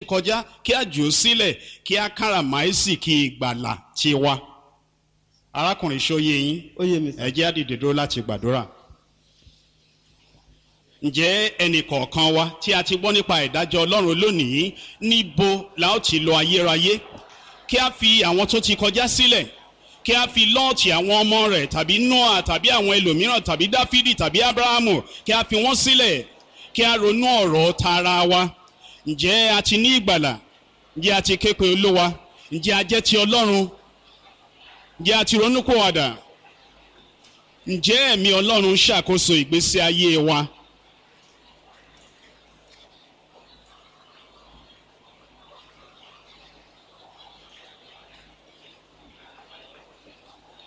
kọjá kí a jù ú sílẹ̀ kí a káràmáìsì kí ìgbàlà tiwa arákùnrin ṣóyè yín ó yé mi sà. ẹ jẹ́ á dìde dúró láti gbàdúrà ǹjẹ́ ẹnì kọ̀ọ̀kan wa tí a ti gbọ́ nípa ìdájọ́ ọlọ́run lónìí níbo la ó ti lọ ayérayé kí a fi àwọn tó ti kọjá sílẹ̀ kí a fi lọ́ọ̀tì àwọn ọmọ rẹ̀ tàbí noah tàbí àwọn ẹlòmíràn tàbí dáfídì tàbí abrahamu kí a fi wọ́n sílẹ̀ kí a ronú ọ̀rọ̀ tara wa ǹjẹ́ a ti ní ìgbàlà ǹjẹ́ a ti ké pe olówa ǹjẹ́ a jẹ́ ti ọlọ́run ǹjẹ́ a ti ronú kó wàdà ǹjẹ́ ẹ̀mí ọlọ́run ṣàkóso ìgbésí ayé wa